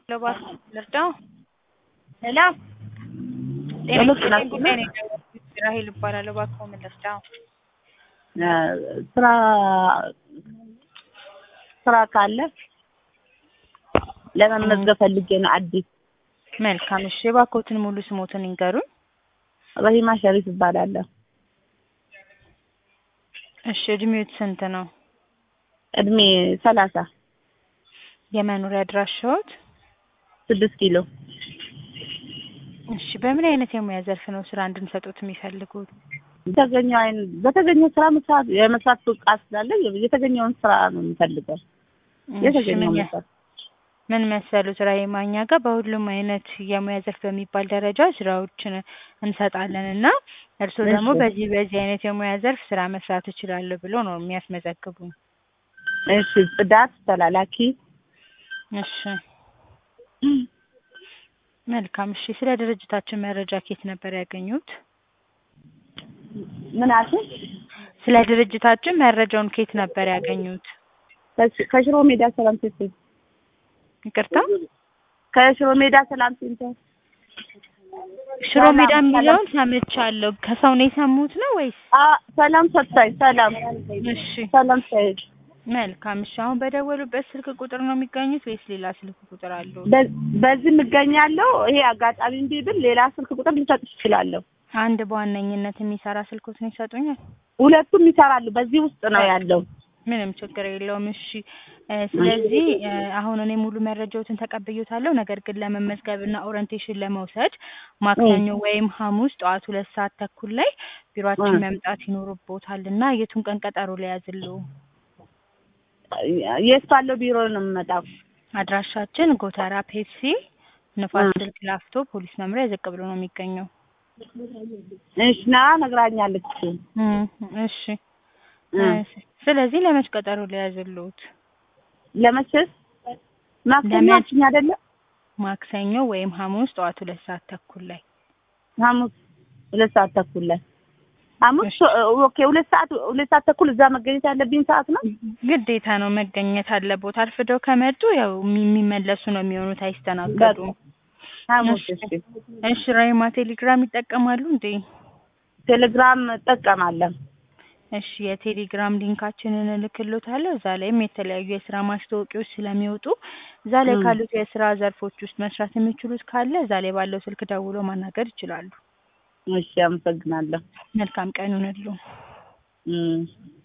ለባስ ልርዳው? ሄሎ ጤና ሄሎ፣ ይስጥልኝ። ጤና ጉዳይ ነው የደወልኩት። ራሄል እባላለሁ። እባክዎ ምን ልርዳው? ስራ ስራ ካለ ለመመዝገብ ፈልጌ ነው። አዲስ መልካም። እሺ፣ እባክዎትን ሙሉ ስሞትን ይንገሩን። ረሂማ ሸሪፍ እባላለሁ። እሺ፣ እድሜዎት ስንት ነው? እድሜ ሰላሳ የመኖሪያ አድራሻዎት? ስድስት ኪሎ እሺ፣ በምን አይነት የሙያ ዘርፍ ነው ስራ እንድንሰጡት የሚፈልጉት? የተገኘው አይን በተገኘው ስራ መስራት የመስራት ብቃት ስላለ የተገኘውን ስራ ነው የምፈልገው። እሺ፣ የተገኘው ምን መስራት ምን መሰሉት ራሂማ፣ እኛ ጋር በሁሉም አይነት የሙያ ዘርፍ በሚባል ደረጃ ስራዎችን እንሰጣለን እና እርስዎ ደግሞ እሺ። በዚህ በዚህ አይነት የሙያ ዘርፍ ስራ መስራት እችላለሁ ብሎ ነው የሚያስመዘግቡን። እሺ፣ ጽዳት ተላላኪ እሺ መልካም። እሺ ስለ ድርጅታችን መረጃ ኬት ነበር ያገኙት? ምን አልሽኝ? ስለ ድርጅታችን መረጃውን ኬት ነበር ያገኙት? ከሽ- ከሽሮ ሜዳ ሰላም ሴንተር ይቅርታ ከሽሮ ሜዳ ሰላም ሴንተር ሽሮ ሰላም፣ ሜዳ ሰላም። የሚለውን ሰምቻለሁ። ከሰው ነው የሰሙት ነው ወይስ? አ ሰላም ሰጥታኝ ሰላም እሺ ሰላም ሳይድ መልካም። እሺ አሁን በደወሉበት ስልክ ቁጥር ነው የሚገኙት ወይስ ሌላ ስልክ ቁጥር አለው? በ- በዚህ የምገኛለሁ። ይሄ አጋጣሚ እንቢ ብል ሌላ ስልክ ቁጥር ልሰጥሽ እችላለሁ። አንድ በዋነኝነት የሚሰራ ስልኮትን ይሰጡኛል? ሁለቱም ይሰራሉ። በዚህ ውስጥ ነው ያለው። ምንም ችግር የለውም። እሺ እ ስለዚህ እ አሁን እኔ ሙሉ መረጃዎትን ተቀብዮታለሁ። ነገር ግን ለመመዝገብ እና ኦሪንቴሽን ለመውሰድ ማክሰኞ ወይም ሐሙስ ጠዋት ሁለት ሰዓት ተኩል ላይ ቢሮአችን እ። መምጣት ይኖርቦታል እና የቱን ቀን ቀጠሮ ሊያዝልዎ? የት ባለው ቢሮ ነው የምመጣው? አድራሻችን ጎተራ ፔፕሲ ንፋስ እ። ስልክ ላፍቶ ፖሊስ መምሪያ ዝቅ ብሎ ነው የሚገኘው። እሺ ና ነግራኛለች። እ እሺ እ። እ ስለዚህ ለመች ቀጠሮ ሊያዝልዎት? ለመቼስ ማክሰኞ ለመ- አልሽኝ አይደለ? ማክሰኞ ወይም ሐሙስ ጠዋት ሁለት ሰዓት ተኩል ላይ ሐሙስ ሁለት ሰዓት ተኩል ላይ ሐሙስ እሺ። ኦኬ። ሁለት ሰዓት ሁለት ሰዓት ተኩል እዛ መገኘት ያለብኝ ሰዓት ነው። ግዴታ ነው መገኘት አለቦት። አርፍደው ከመጡ ያው የሚ- የሚመለሱ ነው የሚሆኑት፣ አይስተናገዱም። ሐሙስ እሺ። እሺ። እሺ ራሂማ ቴሌግራም ይጠቀማሉ እንዴ? ቴሌግራም እጠቀማለሁ። እሺ የቴሌግራም ሊንካችንን እልክሎታለሁ። እዛ ላይም የተለያዩ የስራ ማስታወቂያዎች ስለሚወጡ እዛ ላይ ም። ካሉት የስራ ዘርፎች ውስጥ መስራት የሚችሉት ካለ እዛ ላይ ባለው ስልክ ደውሎ ማናገር ይችላሉ። እሺ፣ አመሰግናለሁ። መልካም ቀን ይሁንልዎ። እም